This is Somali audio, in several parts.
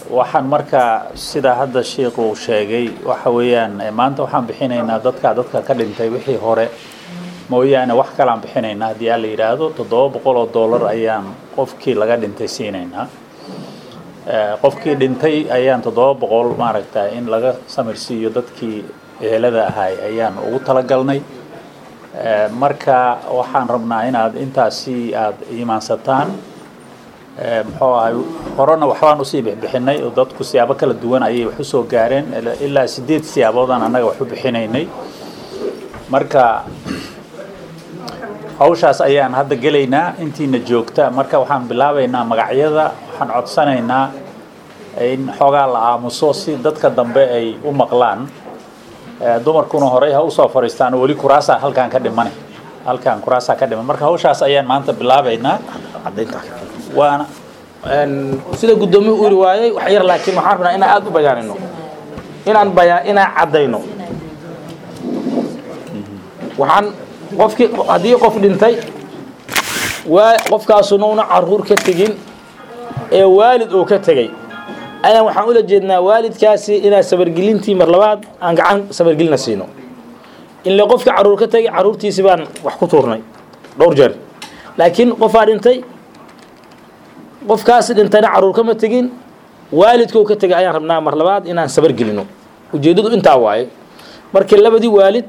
waxaan marka sida hadda sheikh uu sheegay waxa weeyaan eh, maanta waxaan bixinaynaa dadka dadka ka dhintay wixii hore mooyaane wax kalaan bixinaynaa haddii aan la yidhaahdo toddoba boqol oo dollar ayaan qofkii laga dhintay siinaynaa Eh, qofkii dhintay ayaan toddoba boqol maaragta in laga samirsiiyo dadkii ehelada ahay ayaan ugu talagalnay Eh, marka waxaan rabnaa inaad intaasi aada iimaansataan Eh, muxuu ahay horena waxbaan usii bixbixinay oo dadku siyaabo kala duwan ayay wax usoo gaareen ila- ilaa sideed siyaaboodaan annaga wax u bixinaynay marka hawshaas ayaan hadda gelaynaa intiina joogta marka waxaan bilaabaynaa magacyada waxaan codsanaynaa in xoogaa la aamuso si dadka dambe ay u maqlaan Eh, dumarkuna horey ha usoo fadhiistaan oo weli kuraasa halkaan ka dhiman halkaan kuraasaa ka dhiman marka hawshaas ayaan maanta bilaabaynaa waana Een, sida guddoomiyu u iri waayey wax yar laakiin waxaan rabnaa inaan aada u bayaanino inaan bayaa inaan caddayno waxaan qofkii haddii qof dhintay waa qofkaasuna una caruur ka tegin ee waalid uu ka tegey ayaan waxaan ula jeednaa waalidkaasi inaan sabargelintii mar labaad aan gacan sabargelina siino in le qofka caruur ka tegay caruurtiisi baan wax ku tuurnay dhowr jeer laakiin qofaa dhintay qofkaasi dhintayna caruur kama tegin waalidkuu ka tegay ayaan rabnaa mar labaad inaan sabar gelino ujeeddadu intaa waaye markii labadii waalid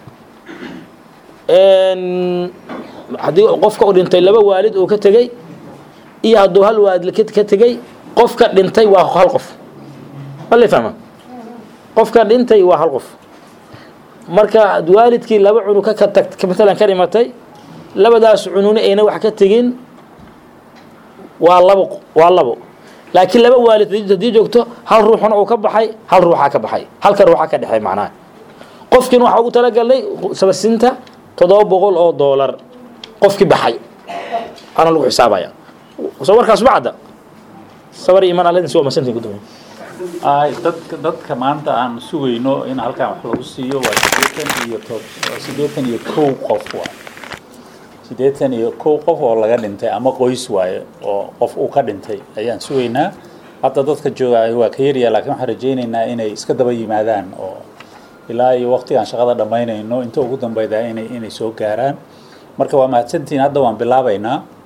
een, haddii qofka u dhintay laba waalid uu ka tegey iyo hadduu hal waalid ka ka tegey qofka dhintay waa hal qof mala fahma qofka dhintay waa hal qof marka waalidkii laba cunug ka ka tag matalan ka dhimatay labadaas cunugna ayna wax ka tegin waa labo waa labo laakiin laba waalid haddii joogto hal ruuxna uu ka baxay hal ruuxaa ka baxay halka ruuxaa ka dhexay macnaha qofkiina waxaa ugu talagalnay sabarsinta toddoba boqol oo doolar qofkii baxay ana lagu xisaabaya soo warkaas ma cadda sabar iyo iman alladin si waa masantiin gudoomiye ay dadka dadka maanta aan sugayno in halkaan wax lagu siiyo waa siddeetan iyo to waa siddeetan iyo kow qof waa siddeetan iyo kow qof oo laga dhintay ama qoys waaye oo qof uu ka dhintay ayaan sugaynaa hadda dadka jooga waa ka yaryaa laakiin waxaan rajaynaynaa inay iska daba yimaadaan oo ilaa iyo waqtigaan shaqada dhammaynayno inta ugu dambeyda inay inay soo gaaraan marka waa mahadsantihiin hadda waan bilaabaynaa